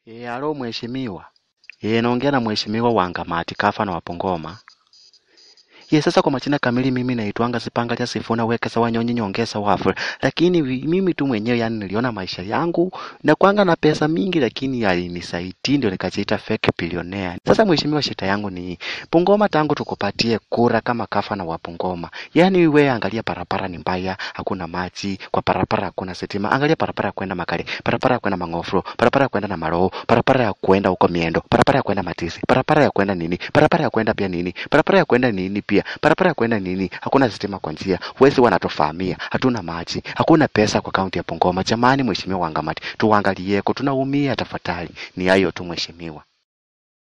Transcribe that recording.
E, alo mheshimiwa. E, naongea na mheshimiwa Wangamati Kafano wa Pongoma. Ye, sasa kwa majina kamili mimi naitwanga Sipangalia Sifuna Wekesa Wanyonyi Nyongesa Wafu, lakini vi- mimi tu mwenyewe yani niliona maisha yangu na kwanga na pesa mingi, lakini yalinisaidi ndio nikajiita fake billionaire. Sasa mheshimiwa, shida yangu ni Pongoma, tangu tukupatie kura kama Kafano wa Pongoma, yani we angalia barabara ni mbaya, hakuna maji kwa barabara, hakuna sitima. Angalia barabara ya kwenda Makale, barabara ya kwenda Mang'ofro, barabara ya kwenda Namaroo, barabara ya kwenda huko Miendo, barabara ya kwenda Matisi, barabara ya kwenda nini, barabara ya kwenda pia nini, barabara ya kwenda nini pia, barabara ya kwenda nini, hakuna sitima kwa njia, wezi wanatofahamia, hatuna maji, hakuna pesa kwa kaunti ya Pongoma. Jamani, mheshimiwa Wangamati, tuangalieko, tunaumia tafadhali. Ni hayo tu mheshimiwa.